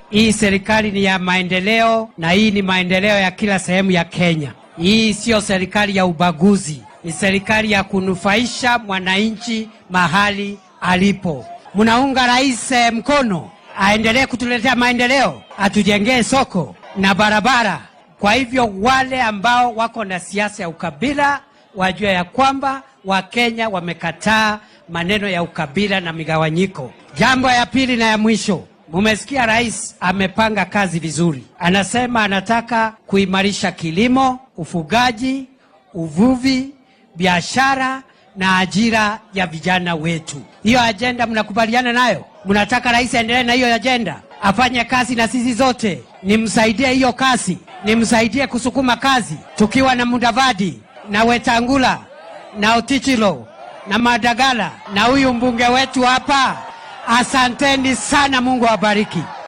Hii serikali ni ya maendeleo na hii ni maendeleo ya kila sehemu ya Kenya. Hii siyo serikali ya ubaguzi, ni serikali ya kunufaisha mwananchi mahali alipo. Mnaunga rais eh, mkono aendelee kutuletea maendeleo, atujengee soko na barabara. Kwa hivyo wale ambao wako na siasa ya ukabila wajue ya kwamba Wakenya wamekataa maneno ya ukabila na migawanyiko. Jambo ya pili na ya mwisho, mumesikia rais amepanga kazi vizuri. Anasema anataka kuimarisha kilimo, ufugaji, uvuvi, biashara na ajira ya vijana wetu. Hiyo ajenda mnakubaliana nayo? Mnataka rais aendelee na hiyo ajenda, afanye kazi na sisi zote, nimsaidie hiyo kazi, nimsaidie kusukuma kazi, tukiwa na Mudavadi na Wetangula na Otichilo na Madagala na huyu mbunge wetu hapa. Asanteni sana, Mungu awabariki.